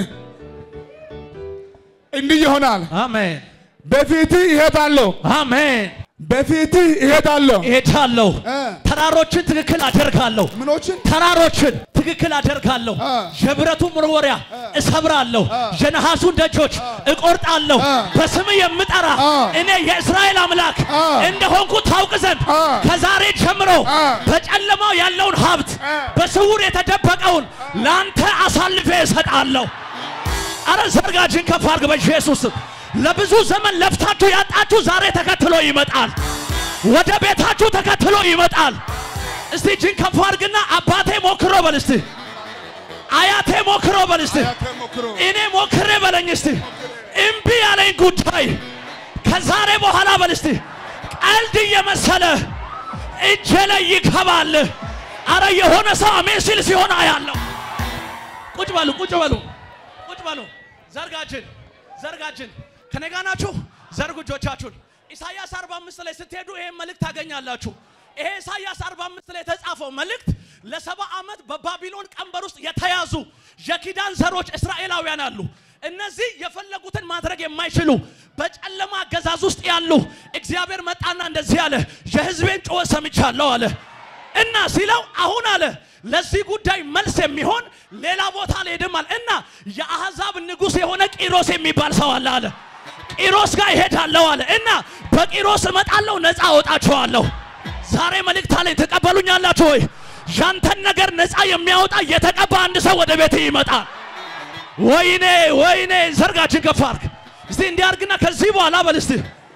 እንዲህ ይሆናል። አሜን በፊትህ እሄዳለሁ፣ አሜን በፊትህ እሄዳለሁ። እሄዳለሁ እ ተራሮችን ትክክል አደርጋለሁ ምኖችን ተራሮችን ትክክል አደርጋለሁ አ። የብረቱን መወርወሪያ እሰብራለሁ የነሐሱን ደጆች እቆርጣለሁ አ። በስም የምጠራ አ። እኔ የእስራኤል አምላክ አ። እንደሆንኩ ታውቅ ዘንድ አ። ከዛሬ ጀምሮ አ። በጨለማው ያለውን ሀብት አ። በስውር የተደበቀውን ለአንተ አሳልፌ እሰጣለሁ አረ ዘርጋጅን ከፍ አድርግ በኢየሱስ ስም። ለብዙ ዘመን ለፍታችሁ ያጣችሁ ዛሬ ተከትሎ ይመጣል ወደ ቤታችሁ ተከትሎ ይመጣል እስቲ እጅን ከፍ አድርግና አባቴ ሞክሮ በል እስቲ አያቴ ሞክሮ በል እስቲ ሞክሮ እኔ ሞክሬ በለኝ እስቲ እምቢ ያለኝ ጉዳይ ከዛሬ በኋላ በል እስቲ ቀልድ እየመሰለ እጄ ላይ ይገባል አረ የሆነ ሰው አሜን ሲል ሲሆን አያለሁ ቁጭ በሉ ቁጭ በሉ ቁጭ በሉ ዘርጋችን ዘርጋችን ከኔ ጋር ናችሁ ዘርጉ እጆቻችሁን ኢሳይያስ 45 ላይ ስትሄዱ ይሄን መልእክት ታገኛላችሁ ይሄ ኢሳይያስ 45 ላይ የተጻፈው መልእክት ለሰባ ዓመት በባቢሎን ቀንበር ውስጥ የተያዙ የኪዳን ዘሮች እስራኤላውያን አሉ እነዚህ የፈለጉትን ማድረግ የማይችሉ በጨለማ አገዛዝ ውስጥ ያሉ እግዚአብሔር መጣና እንደዚህ አለ የህዝቤን ጩኸት ሰምቻለሁ አለ እና ሲለው አሁን አለ ለዚህ ጉዳይ መልስ የሚሆን ሌላ ቦታ አልሄድም አለ እና የአሕዛብ ንጉሥ የሆነ ቂሮስ የሚባል ሰው አለ አለ ቂሮስ ጋር ይሄዳለሁ አለ እና በቂሮስ እመጣለሁ ነፃ አወጣችኋለሁ ዛሬ መልእክት አለኝ ትቀበሉኛላችሁ ወይ ያንተን ነገር ነፃ የሚያወጣ የተቀባ አንድ ሰው ወደ ቤት ይመጣል ወይኔ ወይኔ ዘርጋችን ከፍ አድርግ እስቲ እንዲህ አድርግና ከዚህ በኋላ በል እስቲ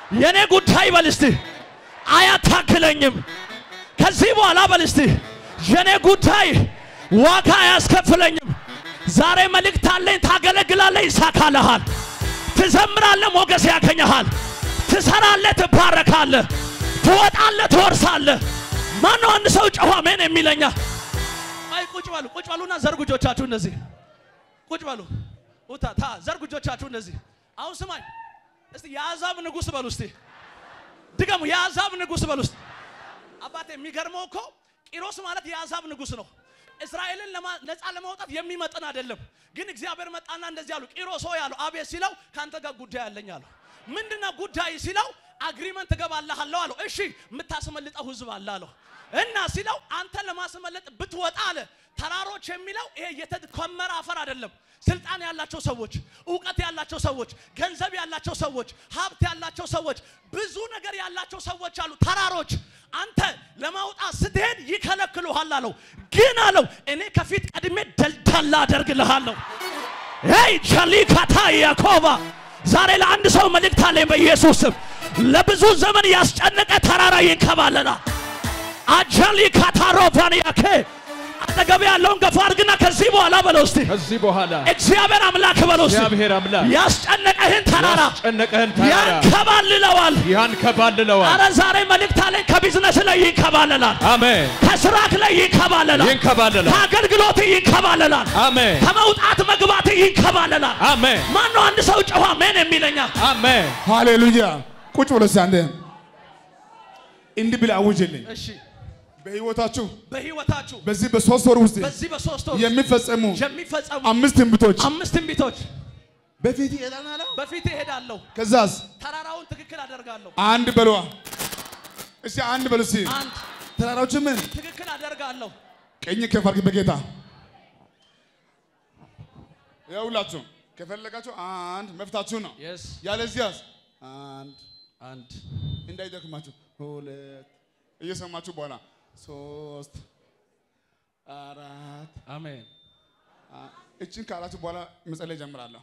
የኔ ጉዳይ በል እስቲ አያታክለኝም። ከዚህ በኋላ በል እስቲ የኔ ጉዳይ ዋጋ አያስከፍለኝም። ዛሬ መልእክት አለኝ። ታገለግላለህ፣ ይሳካልሃል። ትዘምራለህ፣ ሞገስ ያገኘሃል። ትሰራለህ፣ ትባረካለህ። ትወጣለህ፣ ትወርሳለህ። ማነው አንድ ሰው ጨዋ ሜን የሚለኛ? አይ ቁጭ በሉ፣ ቁጭ በሉና ዘርጉ እጆቻችሁ እንደዚህ ቁጭ በሉ። ውታ ታ ዘርጉ እጆቻችሁ እንደዚህ። አሁን ስማኝ እስቲ የአሕዛብ ንጉሥ በሉ እስቲ ድገሙ። የአሕዛብ ንጉሥ በሉ እስቲ አባቴ የሚገርመው እኮ ቂሮስ ማለት የአሕዛብ ንጉሥ ነው። እስራኤልን ለማ- ነፃ ለማውጣት የሚመጥን አይደለም። ግን እግዚአብሔር መጣና እንደዚህ አሉ። ቂሮስ ሆይ አሉ አቤት ሲለው ከአንተ ጋር ጉዳይ አለኝ አሉ። ምንድነው ጉዳይ ሲለው አግሪመንት እገባልሃለሁ አለው። እሺ የምታስመልጠው ህዝብ አለ አለው እና ሲለው አንተ ለማስመለጥ ብትወጣ አለ ተራሮች የሚለው ይሄ የተከመረ አፈር አይደለም። ስልጣን ያላቸው ሰዎች፣ እውቀት ያላቸው ሰዎች፣ ገንዘብ ያላቸው ሰዎች፣ ሀብት ያላቸው ሰዎች፣ ብዙ ነገር ያላቸው ሰዎች አሉ። ተራሮች አንተ ለማውጣት ስትሄድ ይከለክሉሃል አለው። ግን አለው እኔ ከፊት ቀድሜ ደልዳላ አደርግልሃለሁ። ሄይ ቸሊካታ ያኮባ ዛሬ ለአንድ ሰው መልእክት አለኝ በኢየሱስ ስም። ለብዙ ዘመን ያስጨነቀ ተራራ ይንከባለላል። አጀሊ ካታሮቫንያኬ አጠገብ ያለውን ገፋ አድርግና ከዚህ በኋላ በለው እስቲ ከዚህ በኋላ እግዚአብሔር አምላክ በለው እስቲ እግዚአብሔር አምላክ ያስጨነቀህን ተራራ ያስጨነቀህን ተራራ ያንከባልለዋል። ያንከባልለዋል። አረ ዛሬ መልእክት አለኝ። ከቢዝነስ ላይ ይንከባለላል። አሜን። ከስራክ ላይ ይንከባለላል። ይንከባለላል። ከአገልግሎት ይንከባለላል። አሜን። ከመውጣት መግባት ይንከባለላል። አሜን። ማነው አንድ ሰው ጨዋ ሜን የሚለኛ? አሜን። ሃሌሉያ። ቁጭ ብሎ እስኪ አንዴ እንዲህ ብለህ አውጅልኝ። እሺ በህይወታችሁ በህይወታችሁ በዚህ በሶስት ወር ውስጥ በዚህ በሶስት ወር የሚፈጸሙ የሚፈጸሙ አምስት ትንቢቶች አምስት ትንቢቶች በፊት ይሄዳል። በፊት እሄዳለሁ፣ ከዛስ ተራራውን ትክክል አደርጋለሁ። አንድ በሏ እስኪ አንድ በሉ እስኪ አንድ ተራራዎች ምን ትክክል አደርጋለሁ። ቀኝ ከፍ አድርግ በጌታ ያውላችሁ ከፈለጋችሁ አንድ መፍታችሁ ነው። የስ ያለዚያስ አንድ አንድ እንዳይደክማችሁ ሁለት እየሰማችሁ በኋላ ሶስት አራት አሜን አ- እችን ካላችሁ በኋላ መጸለይ ጀምራለሁ።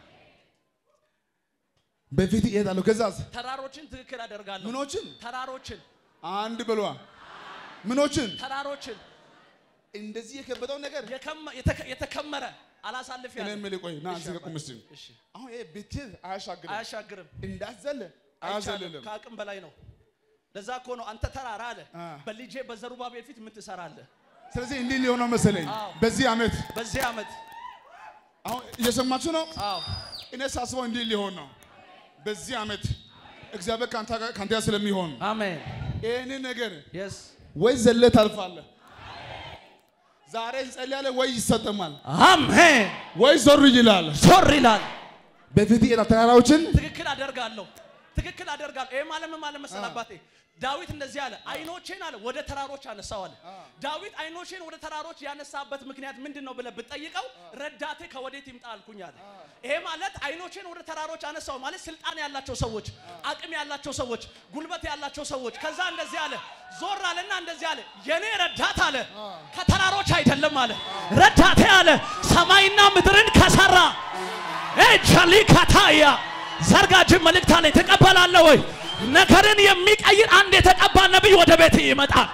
በፊት እሄዳለሁ። ከዛስ ተራሮችን ትክክል አደርጋለሁ። ምኖችን ተራሮችን አንድ በሏ ምኖችን ተራሮችን እንደዚህ የከበደው ነገር የከመ- የተከ- የተከመረ አላሳልፍ እኔ ያለ የምልህ ቆይ ና እሺ እዚህ ጋር አባት። ቁም እስኪ። እሺ አሁን ይሄ ብትል አያሻግርም አያሻግርም፣ እንዳዘለ አይቻልም፣ አያዘልልም። ከአቅም በላይ ነው። ለዛ እኮ ነው አንተ ተራራ አለ አ። በልጄ በዘሩባቤል ፊት ምን ትሰራለህ? ስለዚህ እንዲህ ሊሆነው መሰለኝ አዎ። በዚህ ዓመት በዚህ ዓመት አሁን እየሰማችሁ ነው። አዎ እኔ ሳስበው እንዲህ ሊሆን ነው። በዚህ ዓመት እግዚአብሔር ከአንተ ጋር ከአንተ ጋር ስለሚሆን አሜን ይህንን ነገር የስ ወይ ዘለ ታልፋለህ። ዛሬ እንጸልያለን ወይ ይሰጠማል አሜን ወይ ዞር ይላል። ዞር ይላል። በፊት የላ ተራራዎችን ትክክል አደርጋለሁ፣ ትክክል አደርጋለሁ። ይሄ ማለት ምን ማለት መሰለህ አባቴ? ዳዊት እንደዚህ አለ፣ አይኖቼን አለ ወደ ተራሮች አነሳው አለ። ዳዊት አይኖቼን ወደ ተራሮች ያነሳበት ምክንያት ምንድን ነው ብለህ ብትጠይቀው ረዳቴ ከወዴት ይምጣ አልኩኝ አለ። ይሄ ማለት አይኖቼን ወደ ተራሮች አነሳው ማለት ስልጣን ያላቸው ሰዎች፣ አቅም ያላቸው ሰዎች፣ ጉልበት ያላቸው ሰዎች። ከዛ እንደዚህ አለ፣ ዞር አለና እንደዚህ አለ፣ የኔ ረዳት አለ ከተራሮች አይደለም አለ፣ ረዳቴ አለ ሰማይና ምድርን ከሰራ ኤቸሊ ካታያ ዘርጋጅን መልእክት አለኝ። ትቀበላለህ ወይ? ነገርን የሚቀይር አንድ የተቀባ ነቢይ ወደ ቤት ይመጣል።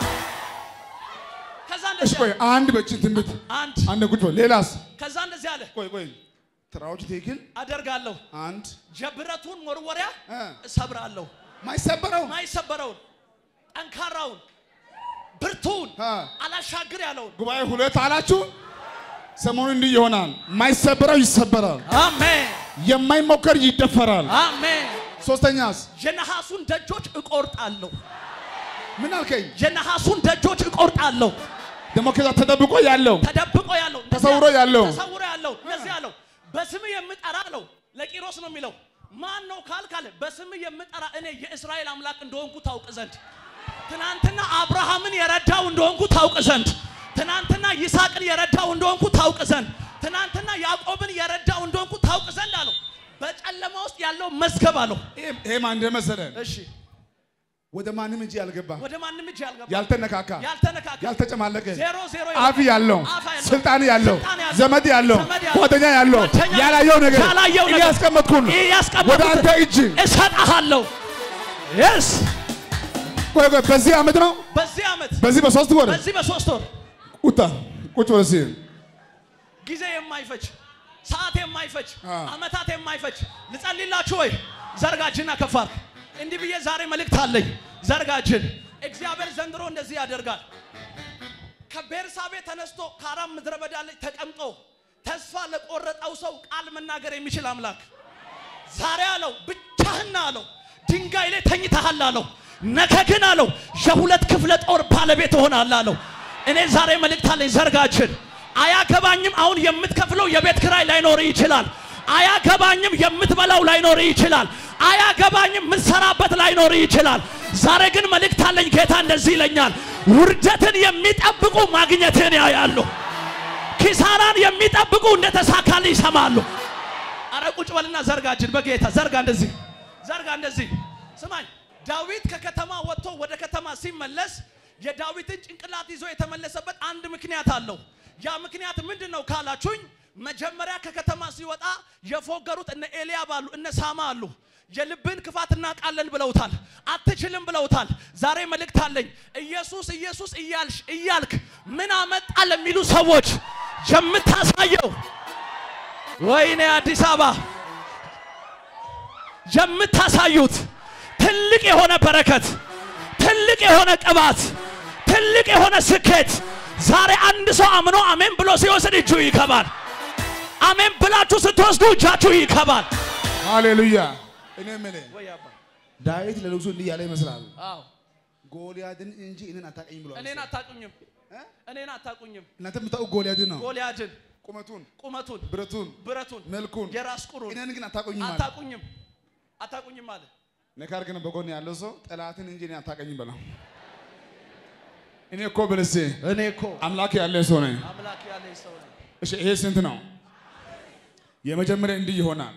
ከዛ እሺ እንደዚህ ቆይ አለ። አንድ በእችን ትንቢት አንድ አንድ ቁጭ በል። ሌላስ ከዛ እንደዚህ አለ ቆይ ቆይ ተራራዎች ትክክል አደርጋለሁ፣ አንድ ጀብረቱን መወርወሪያ እ እሰብራለሁ፣ ማይሰበረው ማይሰበረውን ጠንካራውን ብርቱን እ አላሻግር ያለውን ጉባኤ ሁለት አላችሁ። ሰሞኑን እንዲህ ይሆናል። ማይሰበረው ይሰበራል፣ አሜን የማይሞከር ይደፈራል። አሜን። ሶስተኛስ የነሐሱን ደጆች እቆርጣለሁ፣ ምን አልከኝ? የነሐሱን ደጆች እቆርጣለሁ። ደግሞ ከዛ ተደብቆ ያለው ተደብቆ ያለው ተሰውሮ ያለው ተሰውሮ ያለው እንደዚህ ያለው በስም የምጠራ አለው ለቂሮስ ነው የሚለው ማን ነው ካልካለ በስም የምጠራ እኔ የእስራኤል አምላክ እንደሆንኩ ታውቅ ዘንድ ትናንትና አብርሃምን የረዳው እንደሆንኩ ታውቅ ዘንድ ትናንትና ይስሐቅን የረዳው እንደሆንኩ ታውቅ ዘንድ ትናንትና ያዕቆብን የረዳው እንደሆንኩ ታውቅ ዘንድ አለው በጨለማ ውስጥ ያለው መዝገብ አለው ይሄ ማን እንደመሰለ እሺ ወደ ማንም እጅ ያልገባ ወደ ማንም እጅ ያልገባ ያልተነካካ ያልተነካካ ያልተጨማለቀ ዜሮ ዜሮ አፍ ያለው አፍ ያለው ስልጣን ያለው ስልጣን ያለው ዘመድ ያለው ዘመድ ያለው ጓደኛ ያለው ጓደኛ ያላየው ነገር ያላየው ነገር እያስቀመጥኩን ይህ ያስቀመጥኩት ወደ አንተ እጅ እሰጥሃለሁ። የስ ቆይ ቆይ በዚህ ዓመት ነው በዚህ ዓመት በዚህ በሶስት ወር በዚህ በሶስት ወር ቁጣ ቁጭ በል እስኪ ጊዜ የማይፈጅ ሰዓት የማይፈጅ አ። ዓመታት የማይፈጅ ልጸልላችሁ ወይ? ዘርጋጅና ከፋር እንዲህ ብዬ ዛሬ መልእክት አለኝ። ዘርጋጅን እግዚአብሔር ዘንድሮ እንደዚህ ያደርጋል። ከቤርሳቤ ተነስቶ ከአራም ምድረ በዳ ላይ ተቀምጦ ተስፋ ለቆረጠው ሰው ቃል መናገር የሚችል አምላክ ዛሬ አለው ብቻህን አለው ድንጋይ ላይ ተኝተሃል አለው ነገ ግን አለው የሁለት ክፍለ ጦር ባለቤት እሆናለሁ አለው እኔ ዛሬ መልእክት አለኝ ዘርጋችን አያገባኝም አሁን የምትከፍለው የቤት ክራይ ላይኖር ይችላል አያገባኝም የምትበላው ላይኖር ይችላል አያገባኝም የምትሰራበት ላይኖር ይችላል ዛሬ ግን መልእክት አለኝ ጌታ እንደዚህ ይለኛል ውርደትን የሚጠብቁ ማግኘትን ያያሉ ኪሳራን የሚጠብቁ እንደተሳካል ይሰማሉ አረ ቁጭ በልና ዘርጋችን በጌታ ዘርጋ እንደዚህ ዘርጋ እንደዚህ ስማኝ ዳዊት ከከተማ ወጥቶ ወደ ከተማ ሲመለስ የዳዊትን ጭንቅላት ይዞ የተመለሰበት አንድ ምክንያት አለው ያ ምክንያት ምንድን ነው ካላችሁኝ መጀመሪያ ከከተማ ሲወጣ የፎገሩት እነ ኤልያብ አሉ እነ ሳማ አሉ የልብን ክፋት እናውቃለን ብለውታል አትችልም ብለውታል ዛሬ መልእክት አለኝ ኢየሱስ ኢየሱስ እያልሽ እያልክ ምን አመጣ ለሚሉ ሰዎች የምታሳየው ወይኔ አዲስ አበባ የምታሳዩት ትልቅ የሆነ በረከት፣ ትልቅ የሆነ ቅባት፣ ትልቅ የሆነ ስኬት ዛሬ አንድ ሰው አምኖ አሜን ብሎ ሲወስድ እጁ ይከባል። አሜን ብላችሁ ስትወስዱ እጃችሁ ይከባል። ሃሌሉያ እኔ የምልህ ወይ አባ ዳዊት ለንጉሱ እንዲህ ያለ ይመስላል አዎ ጎልያድን እንጂ እኔን አታውቀኝም ብሏል እኔን አታቁኝም፣ እኔን አታቁኝም። እናንተ የምታውቁ ጎልያድን ነው ጎልያድን ቁመቱን ቁመቱን፣ ብረቱን ብረቱን፣ መልኩን የራስ ቁሩን እኔን ግን አታውቁኝም አለ አታቁኝም፣ አታቁኝም አለ። ነካር ግን በጎን ያለው ሰው ጠላትን እንጂ እኔን አታውቀኝም በለው እኔ እኮ ብልሴ እኔ እኮ አምላክ ያለ ሰው ነኝ አምላክ ያለኝ ሰው ነኝ። እሺ ይሄ ስንት ነው የመጀመሪያ እንዲህ ይሆናል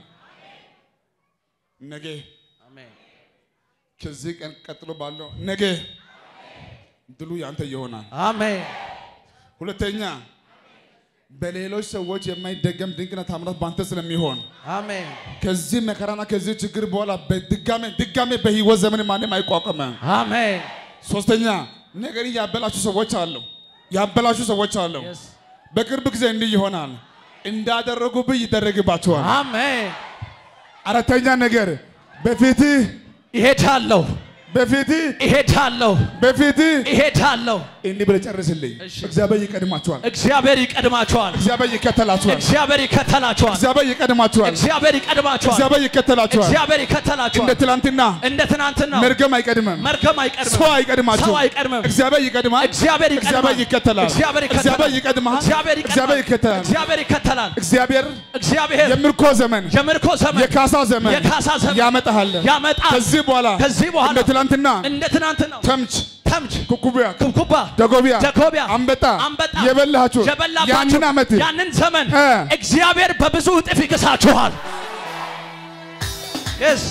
ነገ አሜን ከዚህ ቀን ቀጥሎ ባለው ነገ ድሉ ያንተ ይሆናል አሜን ሁለተኛ በሌሎች ሰዎች የማይደገም ድንቅና ታምራት ባንተ ስለሚሆን አሜን ከዚህ መከራና ከዚህ ችግር በኋላ በድጋሜ ድጋሜ በህይወት ዘመን ማንም አይቋቋምም። አሜን ሶስተኛ ነገር ያበላሹ ሰዎች አሉ፣ ያበላሹ ሰዎች አሉ። Yes. በቅርብ ጊዜ እንዲህ ይሆናል፣ እንዳደረጉብህ ይደረግባቸዋል። አሜን አራተኛ ነገር በፊትህ ይሄዳለሁ በፊትህ ይሄዳለሁ በፊትህ ይሄዳለሁ። እንዲህ ብለህ ጨርስልኝ። እሺ። እግዚአብሔር ይቀድማቸዋል፣ እግዚአብሔር ይቀድማቸዋል። እግዚአብሔር ይከተላቸዋል፣ እግዚአብሔር ይከተላቸዋል። እግዚአብሔር ይቀድማቸዋል፣ እግዚአብሔር ይቀድማቸዋል። እግዚአብሔር ይከተላቸዋል። እግዚአብሔር እንደ ይከተላቸዋል። ትላንትና እንደ ትናንትና መርገም አይቀድምም፣ መርገም አይቀድምም። ሰው አይቀድማቸው፣ ሰው አይቀድምም። እግዚአብሔር ይቀድማል፣ እግዚአብሔር ይቀድማል። እግዚአብሔር ይከተላል፣ እግዚአብሔር ይከተላል። እግዚአብሔር ይቀድማል፣ እግዚአብሔር እግዚአብሔር ይከተላል። እግዚአብሔር ይከተላል። እግዚአብሔር እግዚአብሔር የምርኮ ዘመን የምርኮ ዘመን የካሳ ዘመን የካሳ ዘመን ያመጣሃል። ያመጣል። ከዚህ በኋላ ከዚህ በኋላ እንደ ትላንትና እንደ ትናንትናው ተምች፣ ተምች፣ ኩኩቢያ፣ ኩብኩባ፣ ደጎቢያ፣ ደጎቢያ፣ አንበጣ አንበጣ የበላችሁ የበላባችሁ ያንን ዓመት ያንን ዘመን እ እግዚአብሔር በብዙ እጥፍ ይክሳችኋል። yes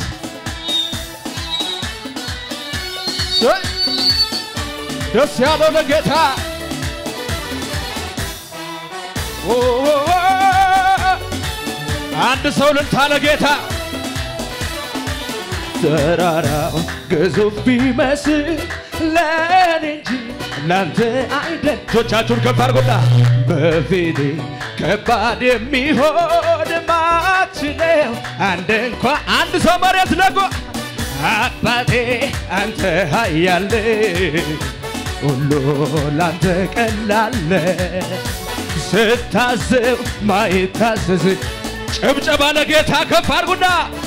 ደስ ያለው ለጌታ ኦ፣ ኦ፣ ኦ። አንድ ሰው ልልታ ለጌታ ተራራው ግዙፍ ቢመስል ለእኔ እንጂ ላንተ አይደል። እጆቻችሁን ከፍ አድርጉና በፊቴ ከባድ የሚሆን ማችለው አንድ እንኳ አንድ ሰው መሬት ለጎ አባቴ አንተ ኃያል ሁሉ ላንተ ቀላለ ስታዘብ ማይታዘዝ ጭብጨባ ለጌታ ከፍ አድርጉና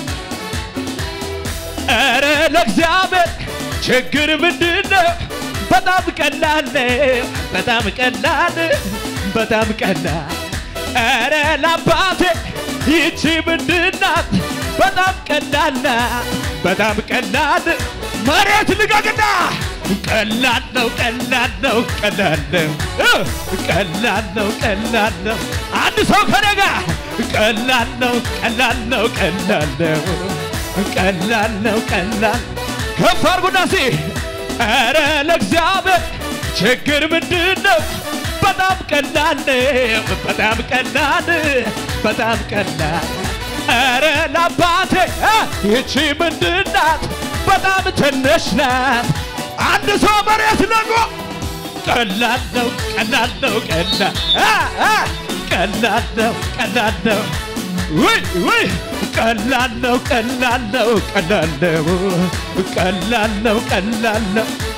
ኧረ ለእግዚአብሔር ችግር ምንድን ነው? በጣም ቀላል ነው። በጣም ቀላል በጣም ቀላል ኧረ ለአባቴ ይቺ ምንድን ናት? በጣም ቀላል ናት። በጣም ቀላል መሬት ልቀቅና ቀላል ነው ቀላል ነው ቀላል ነው እ ቀላል ነው ቀላል ነው አንድ ሰው ከኔ ጋር ቀላል ነው ቀላል ነው ቀላል ነው ቀላል ነው ቀላል ከፍ አድርጉና ሲ ኧረ ለእግዚአብሔር ችግር ምንድን ነው? በጣም ቀላል ነው፣ በጣም ቀላል በጣም ቀላል ኧረ ለአባቴ እ ይቺ ምንድን ናት? በጣም ትንሽ ናት። አንድ ሰው መሬት ለቆ ቀላል ነው ቀላል ነው ቀላል አ አ ቀላል ነው ቀላል ነው ውይ ውይ ቀላል ነው ቀላል ነው ቀላል ነው ቀላል ነው ቀላል ነው